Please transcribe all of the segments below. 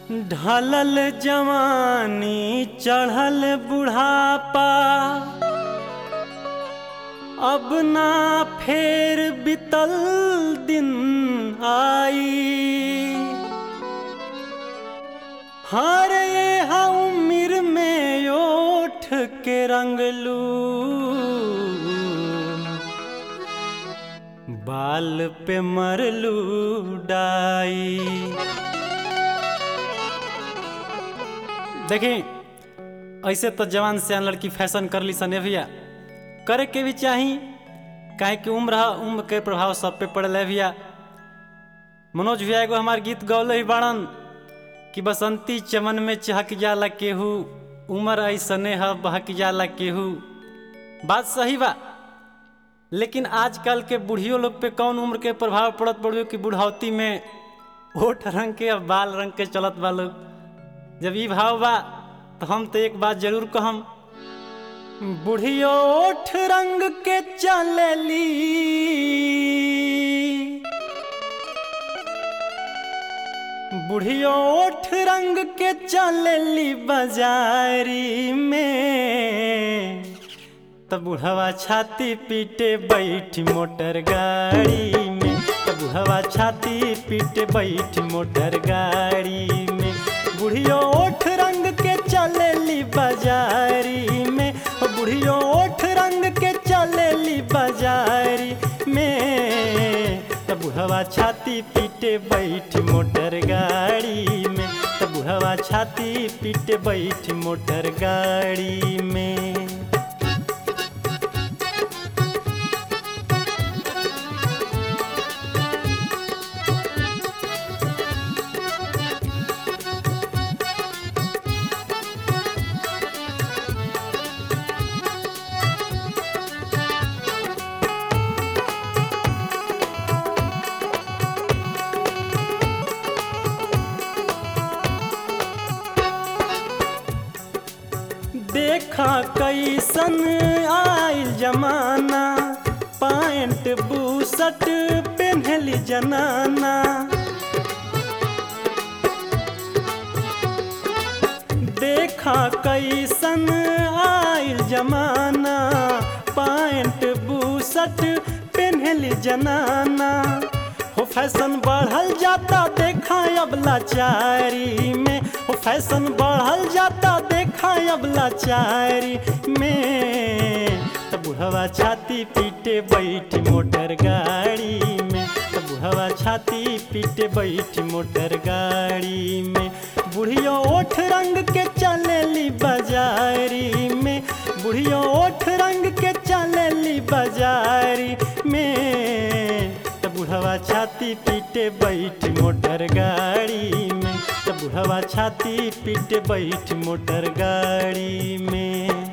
ढलल जवानी चढ़ल बुढ़ापा अब ना फेर बितल दिन आई हर ये हा उम्र में ओठ के रंगलू बाल पे मरलू डाई देखी ऐसे तो जवान से लड़की फैशन कर ली सने भैया करे के भी चाही काहे कि उम्र है उम्र के प्रभाव सब पे पड़ल है भैया मनोज भैया एगो हमार गीत गौले ही बाड़न कि बसंती चमन में चहक जाला केहू उम्र ऐसने है बहक जाला केहू बात सही बा लेकिन आजकल के बूढ़ियों लोग पे कौन उम्र के प्रभाव पड़त पड़ियो कि बुढ़ावती में ओठ रंग के और बाल रंग के चलत बा लोग जब ई भाव बा तो हम तो एक बात जरूर कहम बुढ़ियो ओठ रंग के चलली बुढ़ियो ओठ रंग के चलली बाजारी में तब बुढ़वा छाती पीटे बैठ मोटर गाड़ी में तब बुढ़वा छाती पीटे बैठ मोटर गाड़ी में बुढ़ियो ओठ रंग के चलेली बाजारी में ओ बुढ़ियो ओठ रंग के चलेली बाजारी में तब बुढ़वा छाती पीटे बैठ मोटर गाड़ी में तब बुढ़वा छाती पीटे बैठ मोटर गाड़ी में देखा कैसन आइल जमाना पैंट बूसट पेन्हली जनाना देखा कैसन आइल जमाना पैंट बूसट पेन्हली जनाना हो फैशन बढ़ल जाता देखा अब लाचारी में हो फैशन बढ़ल जाता देखा अब लाचारी में तब बुढ़वा छाती पीटे बैठ मोटर गाड़ी में तब बुढ़वा छाती पीटे बैठ मोटर गाड़ी में बुढ़ियो ओठ रंग के चलेली बाजारी में बुढ़ियो ओठ रंग के चलेली बाजारी में तब बुढ़वा छाती पीटे बैठ मोटर गाड़ी में तब बुढ़वा छाती पीटे बैठ मोटर गाड़ी में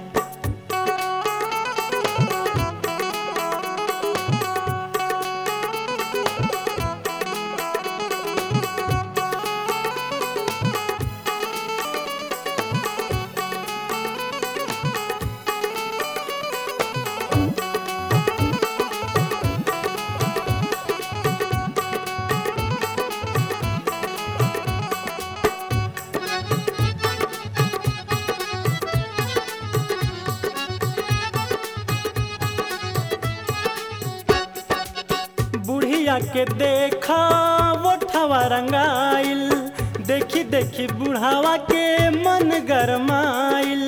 बुढ़िया के देखा ओठवा रंगाइल देखी देखी बुढ़ावा के मन गरमाइल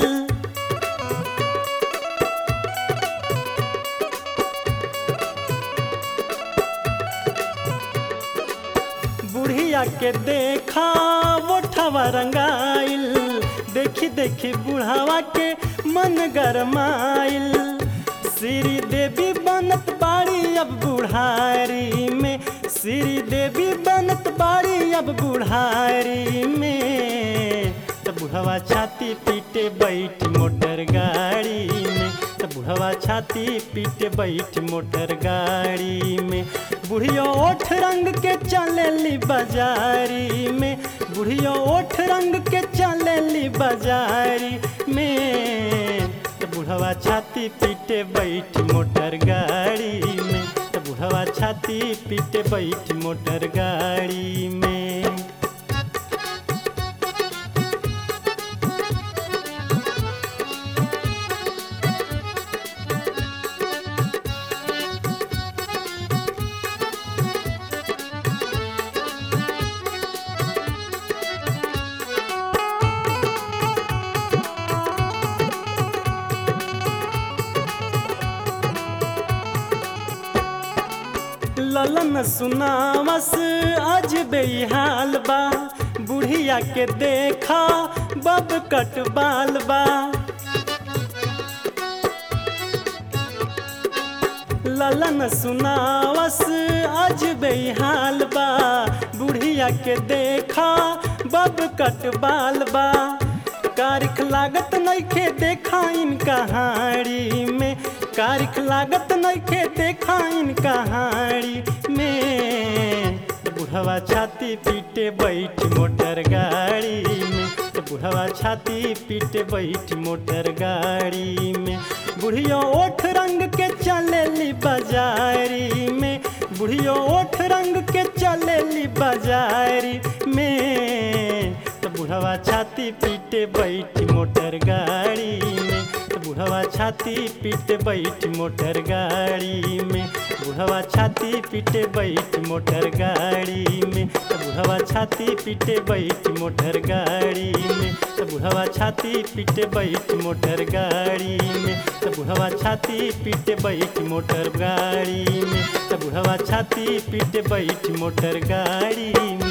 बुढ़िया के देखा ओठवा रंगाइल देखी देखी बुढ़ावा के मन गरमाइल श्री देवी बनत बाड़ी अब बुढ़ारी में श्री देवी बनत बाड़ी अब बुढ़ारी में तब बुढ़वा छाती पीटे बैठ मोटर गाड़ी में तब बुढ़वा छाती पीटे बैठ मोटर गाड़ी में बुढ़ियो ओठ रंग के चलेली बाजारी में बुढ़ियो ओठ रंग के चलेली बाजारी में तो बुढ़वा छाती पीटे बैठ मोटर गाड़ी में तो बुढ़वा छाती पीटे बैठ मोटर गाड़ी में ललन सुनावस आज बेहाल बा बुढ़िया के देखा बब कट बाल बा ललन सुनावस आज बेहाल बा बुढ़िया के देखा बब कट बाल बा कारिख लागत नइखे देखा इन कहाड़ी में कारिख लागत नइखे देखा इन कहाड़ी में तो बुढ़वा छाती पीटे बैठ मोटर गाड़ी में तो बुढ़वा छाती पीटे बैठ मोटर गाड़ी में बुढ़ियो ओठ रंग के चलेली बाजारी में बुढ़ियो ओठ रंग के चलेली बाजारी में तो बुढ़वा छाती पीटे बैठ मोटर गाड़ी में तो बुढ़वा छाती पीटे बैठ मोटर गाड़ी में बुढ़वा छाती पीटे बैठ मोटर गाड़ी में तो बुढ़वा छाती पीटे बैठ मोटर गाड़ी में तो बुढ़वा छाती पीटे बैठ मोटर गाड़ी में तो बुढ़वा छाती पीटे बैठ मोटर गाड़ी में तो बुढ़वा छाती पीटे बैठ मोटर गाड़ी में